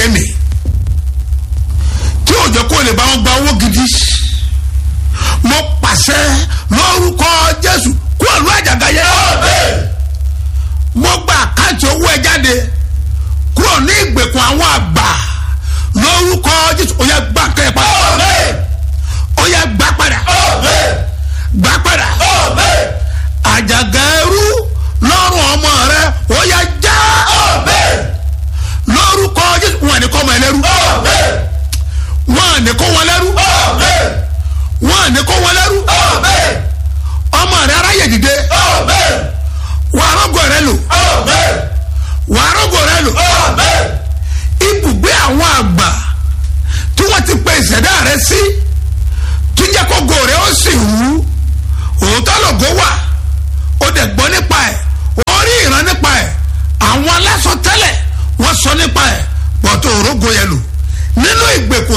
ẹni tí òjò kò lè bá wọn gba owó gidi mo pàṣẹ lórúkọ jésù kó àlọ́ àjàgà yẹ mo gba àkáǹtì owó ẹ jáde kúrò ní ìgbèkùn àwọn àgbà lórúkọ jésù ó yẹ gbà kẹ́ ẹ padà ó yẹ gbà padà gbà padà àjàgà ẹrú lọ́rùn ọmọ rẹ ó yẹ já lórúkọ jésù wọn ni kọ́ ọmọ ẹlẹ́rú wọn ni kó wọn lẹ́rú wọn ni kó wọn lẹ́rú ọmọ rẹ aráyè dìde wàá rọ́gọ̀ rẹ lò wàá rọ́gọ̀ rẹ lò ibùgbé àwọn àgbà tí wọ́n ti pe ìṣẹ̀dá rẹ sí tí jẹ́ kó go rẹ ó sì wú òótọ́ lògó wà ó dẹ̀ gbọ́ nípa ẹ̀ ó rí ìran nípa ẹ̀ àwọn aláṣọ tẹ́lẹ̀ wọ́n sọ nípa ẹ̀ pọ̀tò òrógo yẹn lò nínú ìgbèkùn